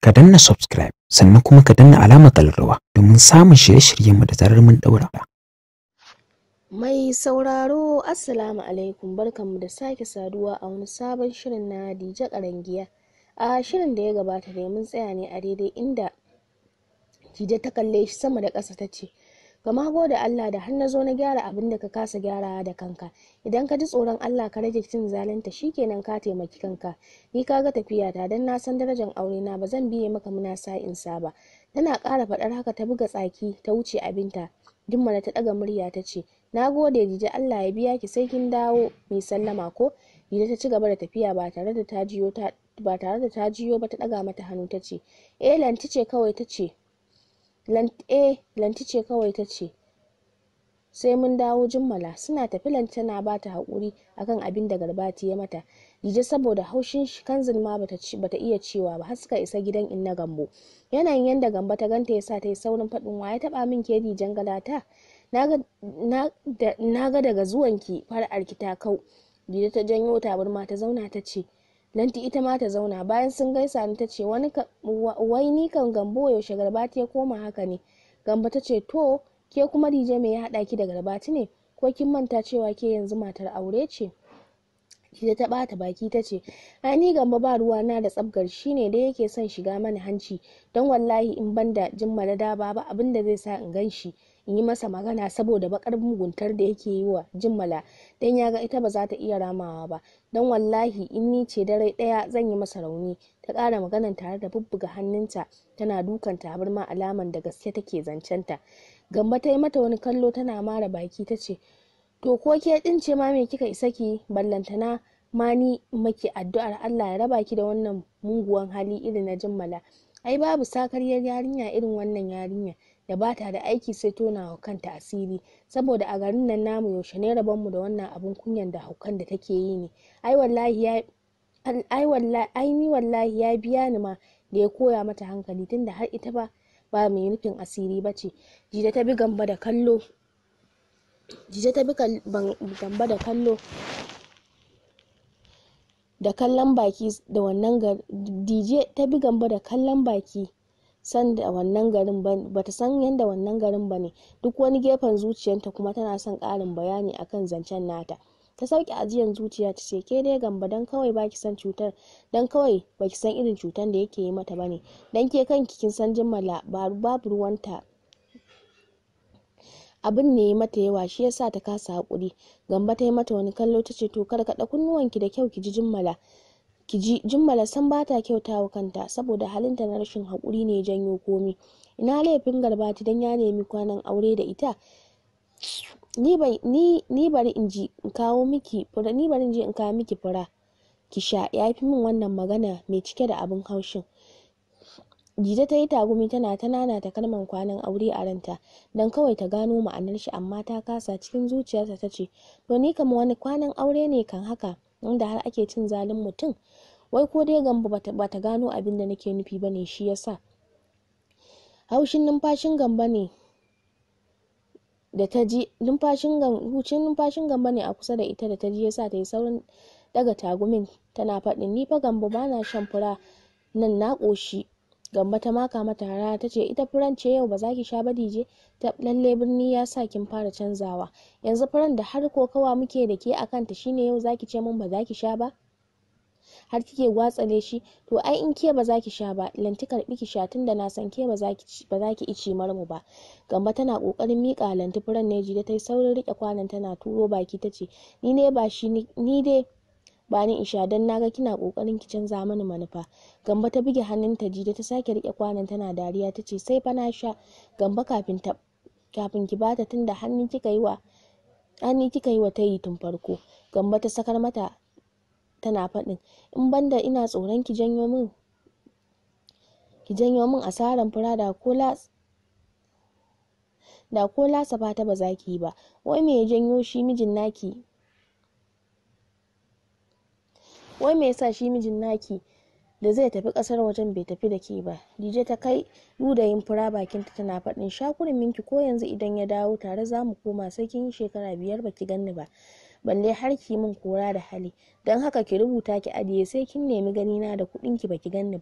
ka danna subscribe sannan kuma ka danna alamar kallarwa domin samun shirye-shiryenmu da zarar mun daura. Mai sauraro Assalamu alaikum barkanmu da sake saduwa a wani sabon shirin na Dije Karangiya. A shirin da ya gabata da mun tsaya ne a daidai inda Dije ta kalle shi sama da ƙasa ta ce, Gama gode Allah da har na zo na gyara abin da ka kasa gyarawa da kanka. Idan ka ji tsoron Allah ka rage cin zalunta shikenan ka taimaki kanka. Ni ka ga tafiyata dan na san darajar aure na ba zan biye maka muna sa'insa ba. Tana ƙara faɗar haka ta buga tsaki ta wuce abinta. Jummala ta ɗaga murya ta ce, Na gode Dije Allah ya biya ki sai kin dawo mai sallama ko? Dije ta ci gaba da tafiya ba tare da ta jiyo ta ba tare da ta jiyo ba ta ɗaga mata hannu ta ce, Eh lanti ce kawai ta ce, eh lanti ce kawai ta ce, sai mun dawo jummala suna tafi lanti tana ba ta haƙuri akan abin da garbati ya mata jije saboda haushin shi kanzil ma bata, bata iya cewa ba har suka isa gidan inna gambo yanayin yanda gamba ta ganta yasa ta yi saurin faɗin wa ya taɓa min ke dijen galata na ga daga zuwanki fara'ar ki ta kau jije ta janyo tabarma ta zauna ta ce lanti ita ma ta zauna bayan sun gaisa ni ta ce wai ni kan gambo yaushe garbati ya koma haka ne gamba ta ce to ke kuma dije me ya haɗa ki da garbati ne ko kin manta cewa ke yanzu matar aure ce Dije ta ɓata baki ta ce, "Ai ni gamba ba ruwa na da tsabgar shi ne da yake son shiga mana hanci, don wallahi in ban da jimmala da ba abin da zai sa in gan shi in yi masa magana saboda bakar muguntar da yake yi wa jimmala don ya ga ita ba za ta iya ramawa ba, don wallahi in ni ce dare ɗaya zan yi masa rauni." Ta ƙara maganan tare da bubbuga hannunta tana dukan tabarma alaman da gaske take zancenta. Gamba ta yi mata wani kallo tana mara baki ta ce, To ko ke din ce ma me kika isa ki ballantana ma ni maki addu'ar Allah ya raba ki da wannan muguwan hali irin na jimmala. Ai babu sakaryar yarinya irin wannan yarinya da bata da aiki sai tona wa kanta asiri saboda a garin nan namu yaushe ne rabon mu da wannan abun kunyan da haukan da take yi ne. Ai wallahi ya ai wallahi ai ni wallahi ya biya ni ma da ya koya mata hankali tunda har ita ba ba mai nufin asiri bace. Jida ta bi gamba da kallo Jije ta bi gamba da kallo da kallon baki da wannan gari Dije ta bi gamba da kallon baki san da wannan garin ba ta san yadda wannan garin ba ne duk wani gefen zuciyarta kuma tana son ƙarin bayani akan zancen nata ta sauke ajiyan zuciya ta ce ke dai gamba dan kawai baki san cutar dan kawai baki san irin cutar da yake yi mata bane dan ke kanki kin san jimmala babu ruwanta abin ne ya mata yawa shi yasa ta kasa hakuri gamba ta yi mata wani kallo ta ce to kar kaɗa kunnuwanki da kyau ki ji jimmala ki ji jimmala san ba ta kyautawa kanta saboda halinta na rashin hakuri ne janyo komi ina laifin garbati dan ya nemi kwanan aure da ita ni ni bari in ji in kawo miki fura ni bari in je in kawo miki fura ki sha ya fi min wannan magana mai cike da abin haushin Jita ta yi tagumi tana ta nanata kalmar kwanan aure a ranta don kawai ta gano ma'anar shi amma ta kasa cikin zuciyarta ta ce to ni kama wani kwanan aure ne kan haka inda har ake cin zalin mutum wai ko dai gamba bata gano abin da nake nufi bane shi yasa haushin numfashin gamba ne da ta ji numfashin hucin numfashin gamba ne a kusa da ita da ta ji yasa ta yi saurin daga tagumin tana faɗin ni fa gamba bana shan fura nan na ƙoshi Gamba ta maka mata rana ta ce ita furan ce yau ba za ki sha ba dije ta lalle birni ya sa kin fara canzawa yanzu furan da har kokawa muke da ke akan ta shine yau zaki ce min ba za ki sha ba har kike gwatsale shi to ai in ke ba za ki sha ba lanti karbi ki sha tunda na san ke ba za ki ba za ki ici marmu ba gamba tana kokarin mika lanti furan ne jide ta yi saurin rike kwanan tana turo baki ta ce ni ne ba shi ni dai ba ni isha don naga kina kokarin ki canza mani manufa gamba ta buge hannunta jida ta sake rike kwanan tana dariya ta ce sai fa na sha gamba kafin ta kafin ki bata tunda hannu kika yi wa hannu kika yi wa tayi tun farko gamba ta sakar mata tana faɗin in banda ina tsoron ki janyo min ki janyo min asaran fura da ko da ko lasa fata ba za ki yi ba wai me ya janyo shi mijin naki wai me yasa shi mijin naki da zai tafi kasar wajen bai tafi da ke ba dije ta kai ludayin fura bakinta tana faɗin shakurin minki ko yanzu idan ya dawo tare za mu koma sai kin yi shekara biyar baki ganni ba balle har ki min kora da hali don haka ki rubuta ki ajiye sai kin nemi ganina da kuɗin ki baki ganni ba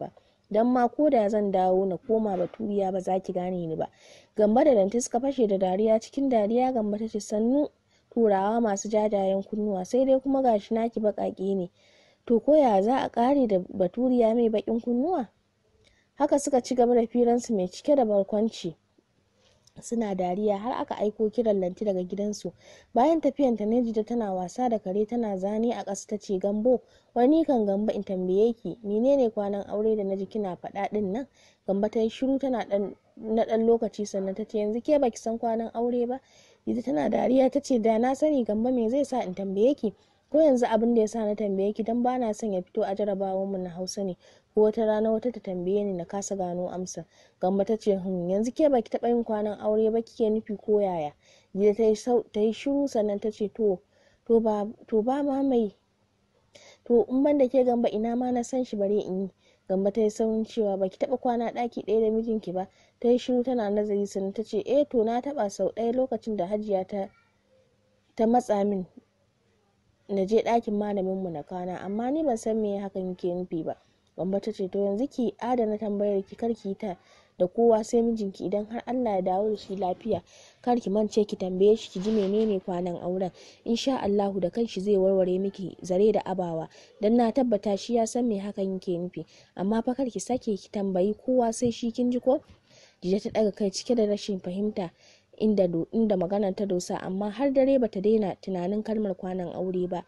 dan ma ko da zan dawo na koma baturiya ba za ki gane ni ba gamba da danti suka fashe da dariya cikin dariya gamba ta ce sannu turawa masu jajayen kunnuwa sai dai kuma gashi naki baƙaƙe ne to ko ya za a ƙare da baturiya mai baƙin kunnuwa haka suka ci gaba da firansu mai cike da barkwanci suna dariya har aka aiko kiran lanti daga gidansu bayan tafiyan ta nejida tana wasa da kare tana zane a ƙasa ta ce gambo wani kan gamba in tambaye ki menene kwanan aure da naji kina faɗa ɗin nan gamba ta yi shiru tana ɗan na ɗan lokaci sannan ta ce yanzu ke baki san kwanan aure ba ita tana dariya ta ce da na sani gamba me zai sa in tambaye ki ko yanzu abin da ya sa na tambaye ki dan bana son ya fito a jarabawar mu na hausa ne ko wata rana wata ta tambaye ni na kasa gano amsa gamba ta ce hmm yanzu ke baki taɓa yin kwanan aure ba kike nufi ko yaya jiya ta yi shiru sannan ta ce to to ba to ba ma mai to in ban da ke gamba ina ma na san shi bare in yi gamba ta yi saurin cewa baki taɓa kwana ɗaki ɗaya da mijinki ba ta yi shiru tana nazari sannan ta ce eh to na taɓa sau ɗaya lokacin da hajiya ta ta matsa min na je ɗakin malamin mu na kwana amma ni ban san me hakan yake nufi ba Gambo ta ce to yanzu ki adana tambayar ki kar ki ta da kowa sai mijinki idan har Allah ya dawo da shi lafiya kar ki mance ki tambaye shi ki ji menene kwanan auren insha Allahu da kanshi zai warware miki zare da abawa dan na tabbata shi ya san me hakan yake nufi amma fa kar ki sake ki tambayi kowa sai shi kin ji ko Jija ta daga kai cike da rashin fahimta inda inda maganar ta dosa amma har dare bata daina tunanin kalmar kwanan aure ba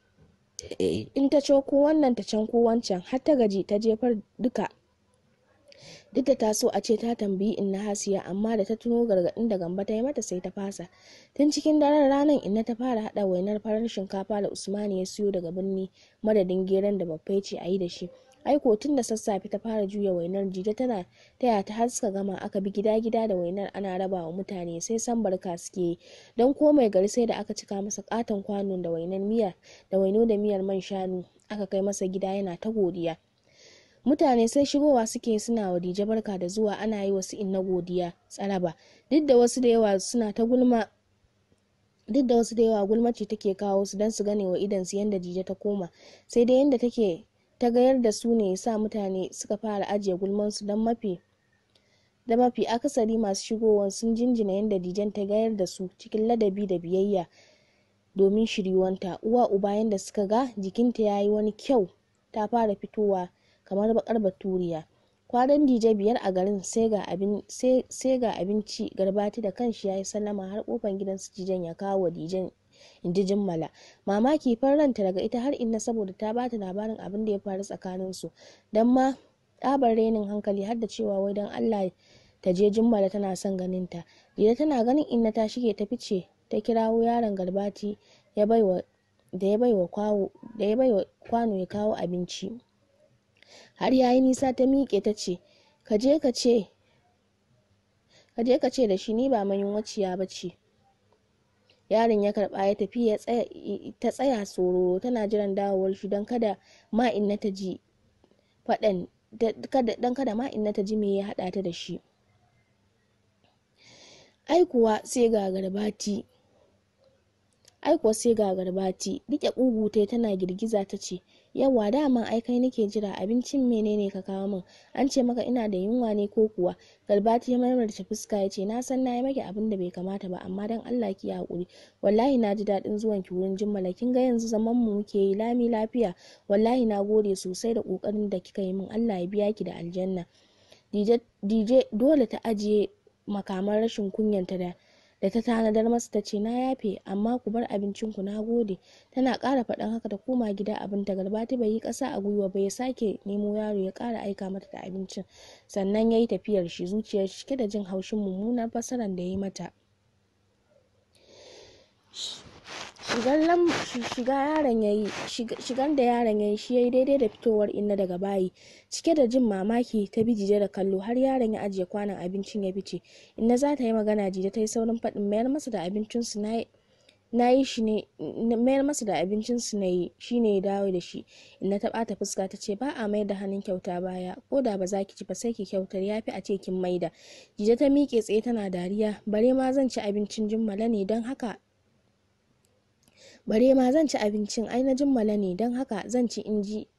in ta ko wannan ta can ko wancan har ta gaji ta jefar duka duk da ta so a ce ta tambayi inna hasiya amma da ta tuno gargaɗin da gamba ta yi mata sai ta fasa tun cikin daren ranar inna ta fara haɗa wainar farar shinkafa da usmani ya siyo daga birni madadin geron da babbai ce a yi da shi aiko tun da sassafe ta fara juya wainar jita tana taya ta har suka gama aka bi gida gida da wainar ana raba wa mutane sai san barka suke yi don ko mai gari sai da aka cika masa katon kwano da wainar miya da waino da miyar man shanu aka kai masa gida yana ta godiya mutane sai shigowa suke suna wa dije barka da zuwa ana yi wasu inna godiya tsaraba duk da wasu da yawa suna ta gulma duk da wasu da yawa gulmaci take kawo su don su gane wa idan su yanda dije ta koma sai dai yanda take ta gayar da su ne sa mutane suka fara ajiye gulmansu don mafi da mafi akasari masu shigowa sun jinjina yadda dijen ta gayar da su cikin ladabi da biyayya domin shiriwanta uwa uba yadda suka ga jikinta ya yi wani kyau ta fara fitowa kamar bakar baturiya kwanan dije biyar a garin sai ga abinci garbati da kanshi ya yi sallama har kofan gidan su dijen ya kawo wa dijen inji jimmala mamaki ranta daga ita har inna saboda ta bata labarin abin da ya faru tsakanin su dan ma ɗabar renin hankali har da cewa wai dan Allah ta je jimmala tana son ganin ta jida tana ganin inna ta shige ta fice ta kirawo yaron garbati ya baiwa da ya baiwa kwawo da ya baiwa kwano ya kawo abinci har yayi nisa ta miƙe ta ce ka je ka ce ka je ka ce da shi ni ba mayunwaciya ba ce yaron ya karba ya tafi ta tsaya sororo tana jiran dawowar shi don kada ma inna ta ji faɗan don kada ma inna ta ji me ya haɗa ta da shi ai kuwa sai ga garbati ai kuwa sai ga garbati rike ƙugu tai tana girgiza ta ce yawa dama ai kai nake jira abincin menene ka kawo min an ce maka ina da yunwa ne ko kuwa garbati ya marmarta fuska ya ce na san na yi maki abin da bai kamata ba amma dan Allah ki haƙuri wallahi na ji daɗin zuwan ki wurin jimmala kin ga yanzu zaman mu muke yi lami lafiya wallahi na gode sosai da ƙoƙarin da kika yi min Allah ya biya ki da aljanna dije dole ta ajiye makaman rashin kunyanta da da ta tanadar masa ta ce na yafe amma ku bar abincin ku na gode tana ƙara faɗan haka ta koma gida abin ta garbati bai yi ƙasa a gwiwa ba ya sake nemo yaro ya ƙara aika mata da abincin sannan ya yi tafiyar shi zuciyar cike da jin haushin mummunar fasarar da ya yi mata shiga yaron yayi shigar da yaron yayi shi yayi daidai da fitowar inna daga bayi cike da jin mamaki ta bi jije da kallo har yaron ya ajiye kwanon abincin ya fice inna za ta yi magana jije ta yi saurin faɗin mayar masa da abincin su na na yi shi ne mayar masa da abincin su na yi shi ne ya dawo da shi inna ta ɓata fuska ta ce ba a mayar da hannun kyauta baya ko da ba za ki ci ba sai ki kyautar ya fi a ce kin maida jije ta miƙe tsaye tana dariya bare ma zan ci abincin jimmala ne don haka bare ma zan ci abincin ai na jimmala ne don haka zan ci in ji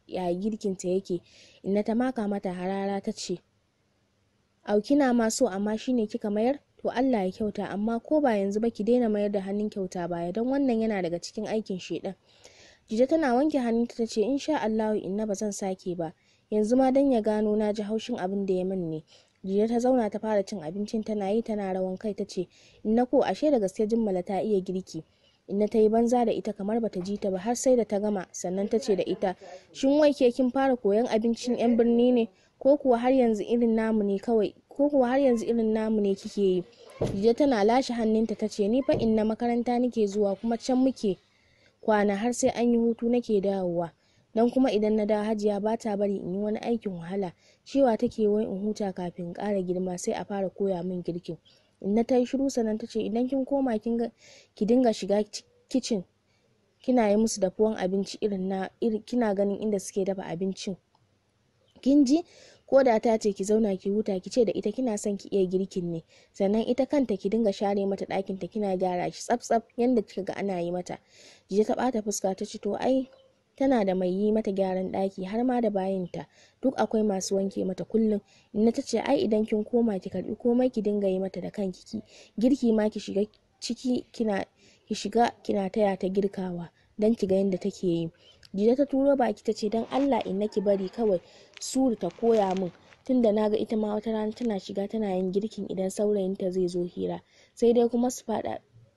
ya girkin ta yake inna ta maka mata harara ta ce au kina ma so amma shine kika mayar to Allah ya kyauta amma ko ba yanzu ba ki daina mayar da hannun kyauta baya don wannan yana daga cikin aikin shedan jije tana wanke hannunta ta ce insha Allahu inna ba zan sake ba yanzu ma dan ya gano na ji haushin abin da ya min ne jiya ta zauna ta fara cin abincin tana yi tana rawan kai ta ce inna ko ashe da gaske jimmala ta iya girki inna ta yi banza da ita kamar bata ji ta ba har sai da ta gama sannan ta ce da ita shin wai ke kin fara koyan abincin yan birni ne ko kuwa har yanzu irin namu ne kawai ko kuwa har yanzu irin namu ne kike yi jiya tana lashe hannunta ta ce ni fa inna makaranta nake zuwa kuma can muke kwana har sai an yi hutu nake dawowa don kuma idan na dawo hajiya ba ta bari in yi wani aikin wahala cewa take wai in huta kafin in ƙara girma sai a fara koya min girkin inna ta yi shiru sannan ta ce idan kin koma ki dinga shiga kicin kina yi musu dafuwan abinci irin na kina ganin inda suke dafa abincin kin ji ko da ta ce ki zauna ki huta ki ce da ita kina son ki iya girkin ne sannan ita kanta ki dinga share mata ɗakin ta kina gyara shi tsaf tsaf yanda kika ga ana yi mata jiya ta ɓata fuska ta ce to ai tana da mai yi mata gyaran ɗaki har ma da bayinta duk akwai masu wanke mata kullum inna ta ce ai idan kin koma ki karbi komai ki dinga yi mata da kanki ki girki ma ki shiga ciki kina ki shiga kina taya ta girkawa dan ki ga yadda take yi jida ta turo baki ta ce dan Allah inna ki bari kawai suru ta koya min tunda naga ita ma wata rana tana shiga tana yin girkin idan saurayinta zai zo hira sai dai kuma su fada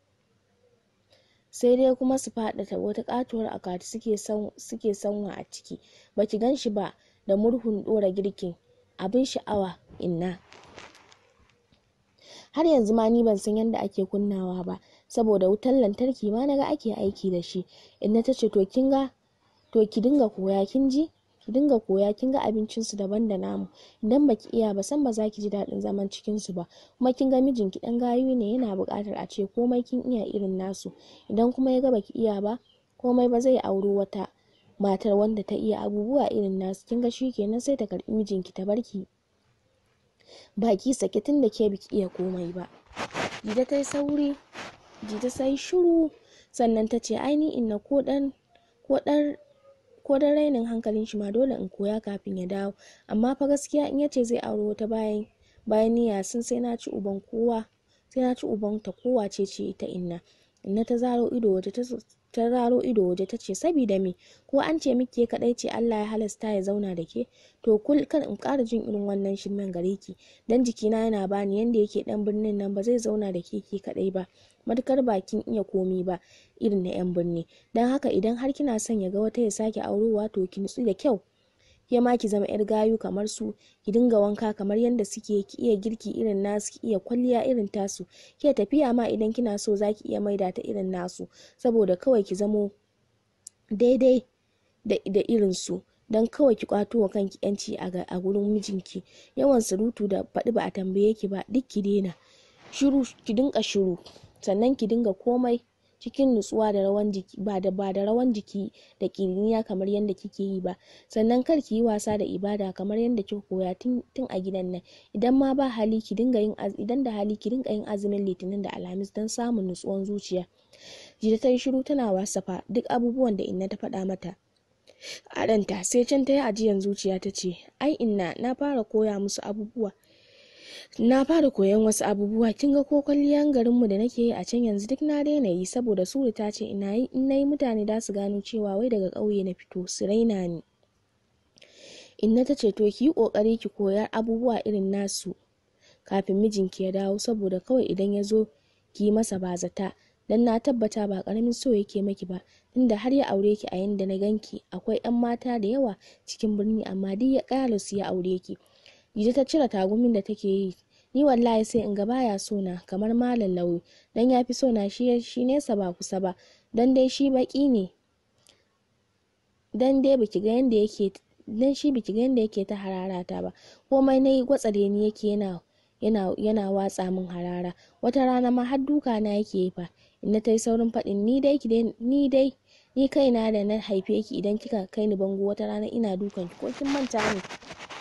sai dai kuma su faɗata wata katuwar akwati suke sanwa a ciki baki gan shi ba da murhun ɗora girkin abin sha'awa inna har yanzu ma ni ban san yadda ake kunnawa ba saboda wutar lantarki ma naga ake aiki da shi inna ta ce to kin ga to ki dinga koya kin ji ki dinga koya kin ga abincin su daban da namu idan baki iya ba san ba za ki ji daɗin zaman cikin su ba kuma kin ga mijinki dan gayu ne yana buƙatar a ce komai kin iya irin nasu idan kuma ya ga baki iya ba komai ba zai auri wata matar wanda ta iya abubuwa irin nasu kin ga kenan sai ta karbi mijinki ta barki baki sake tun da ke biki iya komai ba jida ta yi sauri jida sai shiru sannan ta ce ai ni inna ko dan ko dan ko dan rainin hankalin shi ma dole in koya kafin ya dawo amma fa gaskiya in yace zai aure wata bayan bayan niyya sun sai na ci uban kowa sai na ci uban ta kowa ce ce ita inna inna ta zaro ido waje ta ta raro ido waje ta ce sabida me ko an ce miki kadai ce Allah ya halasta ya zauna da ke to kul kar in ƙara jin irin wannan shirmen gare ki dan jikina yana bani yanda yake dan birnin nan ba zai zauna da ke ke kadai ba matukar bakin iya komi ba irin na yan birni dan haka idan har kina son ya ga wata ya sake aurowa to ki nutsu da kyau ke ma ki zama yar gayu kamar su ki dinga wanka kamar yadda suke ki iya girki irin nasu ki iya kwalliya irin tasu ke tafiya ma idan kina so zaki iya maida ta irin nasu saboda kawai ki zamo daidai da, da irin su don kawai ki kwato wa kanki yanci a gurin mijinki yawan surutu da faɗi ba a tambaye ki ba duk ki daina shiru ki dinga shiru sannan ki dinga komai cikin nutsuwa da rawan jiki ba da ba da rawan jiki da kiriniya kamar yadda kike yi ba sannan kar ki yi wasa da ibada kamar yadda kika koya tun a gidan nan idan ma ba hali ki dinga yin idan da hali ki dinga yin azumin litinin da alhamis don samun nutsuwan zuciya jida ta yi shiru tana wasafa duk abubuwan da inna ta faɗa mata a ranta sai can ta yi ajiyan zuciya ta ce ai inna na fara koya musu abubuwa na fara koyon wasu abubuwa kin ga ko kwalliyan garinmu da nake yi a can yanzu duk na daina yi saboda suru ta ce ina yi in nayi mutane da su gano cewa wai daga ƙauye na fito su raina ni inna ta ce to ki yi ƙoƙari ki koyar abubuwa irin nasu kafin mijinki ya dawo saboda kawai idan ya zo ki yi masa bazata dan na tabbata ba ƙaramin so yake maki ba tunda har ya aure ki a yanda na ganki akwai 'yan mata da yawa cikin birni amma duk ya ƙara su ya aure ki Jide ta cire tagumin da take yi. Ni wallahi sai in ga baya so na kamar malam lauyi dan ya fi so na shi shi nesa ba kusa ba dan dai shi baki ne. Dan dai biki ga yanda yake dan shi biki ga yanda yake ta hararata ba. Komai nayi gwatsare ni yake yana yana yana watsa min harara. Wata rana ma har duka na yake yi fa. Inna ta yi saurin faɗin ni dai ki dai ni dai ni kaina da na haife ki idan kika kai ni bango wata rana ina dukan ki ko kin manta ne.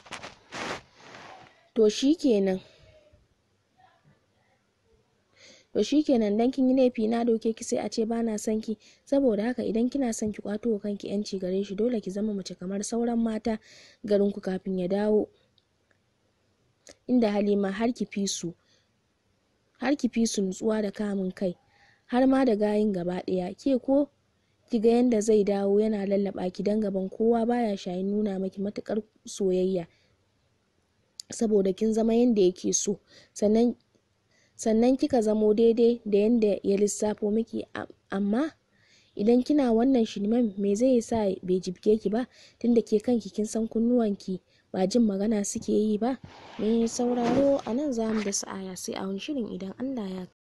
to shi kenan to shikenan dan kin yi laifi na doke ki sai a ce bana son ki saboda haka idan kina son ki kwato wa kanki yanci gare shi dole ki zama mace kamar sauran mata garin ku kafin ya dawo inda halima har ki fi su har ki fi su nutsuwa da kamun kai har ma da gayin gaba ɗaya ke ko ki ga yanda zai dawo yana lallaba ki dan gaban kowa baya shayin nuna maki matukar soyayya saboda kin zama yanda yake so sannan sannan kika zamo daidai da yanda ya lissafo miki amma idan kina wannan shirmen me zai sa bai jibge ki ba tunda ke kanki kin san kunnuwanki ba jin magana suke yi ba me sauraro a nan za mu da sa'aya sai a wani shirin idan Allah ya